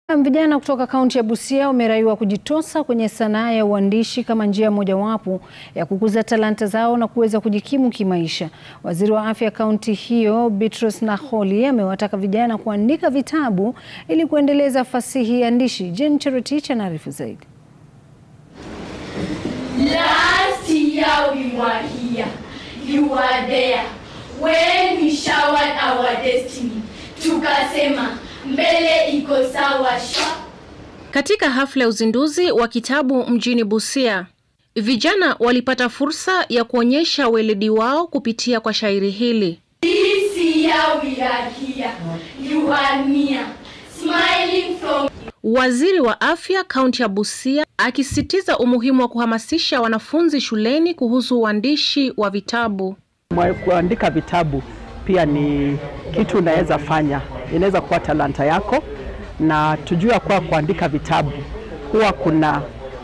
Vijana kutoka kaunti ya Busia wameraiwa kujitosa kwenye sanaa ya uandishi kama njia mojawapo ya kukuza talanta zao na kuweza kujikimu kimaisha. Waziri wa afya kaunti hiyo Beatrice Nakoli amewataka vijana kuandika vitabu ili kuendeleza fasihi andishi. Jane Cherotich anaarifu zaidi. Last year we were here, you were there. When we showered our destiny, tukasema mbele iko sawa sha. Katika hafla ya uzinduzi wa kitabu mjini Busia, vijana walipata fursa ya kuonyesha weledi wao kupitia kwa shairi hili. This year we are here, you are near, smiling from Waziri wa afya kaunti ya Busia akisisitiza umuhimu wa kuhamasisha wanafunzi shuleni kuhusu uandishi wa vitabu. Mwa- Kuandika vitabu pia ni kitu unaweza fanya, inaweza kuwa talanta yako, na tujua kuwa kuandika vitabu huwa kuna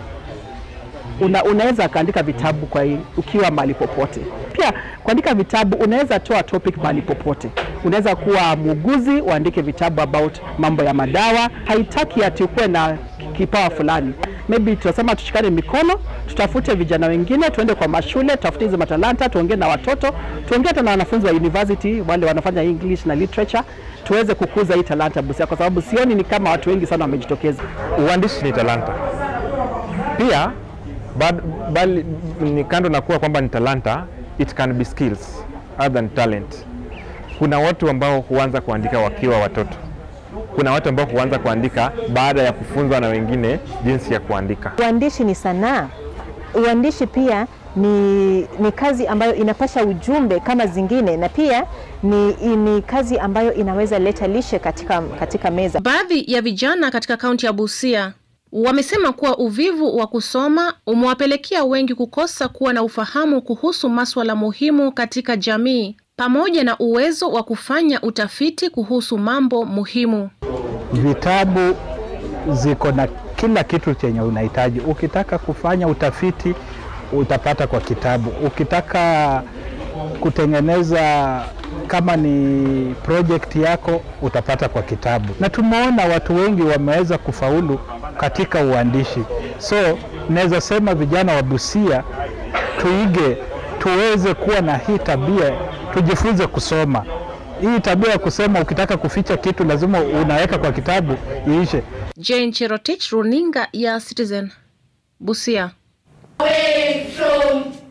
una, unaweza kaandika vitabu kwa ukiwa mahali popote. Pia kuandika vitabu unaweza toa topic mahali popote. Unaweza kuwa muuguzi uandike vitabu about mambo ya madawa. Haitaki ati ukuwe na kipawa fulani. Maybe tunasema tushikane mikono, tutafute vijana wengine, tuende kwa mashule, tutafute hizo matalanta, tuongee na watoto, tuongee hata na wanafunzi wa university wale wanafanya English na literature, tuweze kukuza hii talanta Busia, kwa sababu sioni ni kama watu wengi sana wamejitokeza. Uandishi ni talanta pia, bad, bali, ni kando na kuwa kwamba ni talanta, it can be skills other than talent. Kuna watu ambao huanza kuandika wakiwa watoto, kuna watu ambao huanza kuandika baada ya kufunzwa na wengine jinsi ya kuandika. Uandishi ni sanaa. Uandishi pia ni, ni kazi ambayo inapasha ujumbe kama zingine, na pia ni, ni kazi ambayo inaweza leta lishe katika, katika meza. Baadhi ya vijana katika kaunti ya Busia wamesema kuwa uvivu wa kusoma umewapelekea wengi kukosa kuwa na ufahamu kuhusu maswala muhimu katika jamii pamoja na uwezo wa kufanya utafiti kuhusu mambo muhimu. Vitabu ziko na kila kitu chenye unahitaji. Ukitaka kufanya utafiti utapata kwa kitabu. Ukitaka kutengeneza kama ni project yako utapata kwa kitabu, na tumeona watu wengi wameweza kufaulu katika uandishi. So naweza sema vijana wa Busia tuige, tuweze kuwa na hii tabia, tujifunze kusoma. Hii tabia ya kusema ukitaka kuficha kitu lazima unaweka kwa kitabu iishe. Jane Cherotich, runinga ya Citizen, Busia. away from